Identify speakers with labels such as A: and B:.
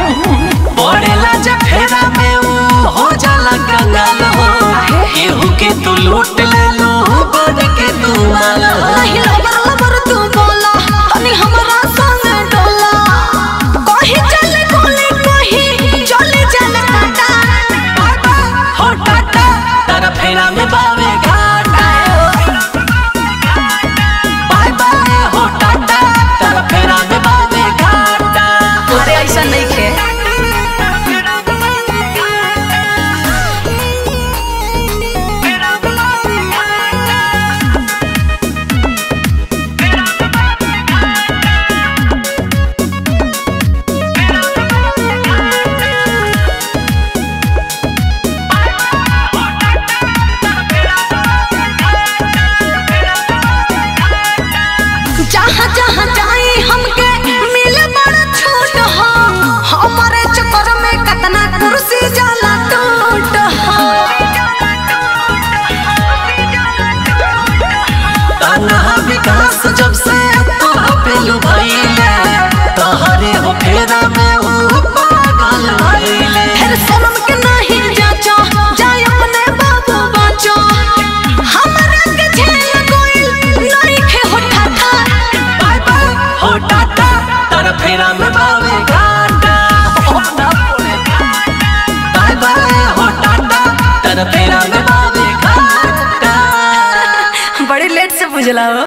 A: पड़ेला जब फेरा में ऊ हो जाला कंगाल हो केहू के तू लूट ले लो बन के तू माल हो
B: नहीं लबर लबर तू बोला तनी हमरा संग डोला कहीं चले गोली कहीं चले चले काटा
A: हो टाटा तारा फेरा में बावे घाटा बाय बाय हो टाटा तारा फेरा में बावे घाटा
B: अरे ऐसा नहीं खे जहाँ जहाँ जाई हमके मिले बड़ा छोट हो हमारे चक्कर में कतना कुर्सी जाला टूट हो
A: तनहा विकास जब से तू पेलू भइले तोहरे हो फेरा में ऊ पागल भइले
B: फिर शर्म के नहीं जाचो जाय अपने बाबू बाचो हमरा के झेल कोई नहीं खे होठा था
A: बाय बाय हो टाटा तारा फेरा में बावे घाटा बाय बाय हो टाटा तारा फेरा में बावे घाटा
B: बड़ी लेट से बुझला हो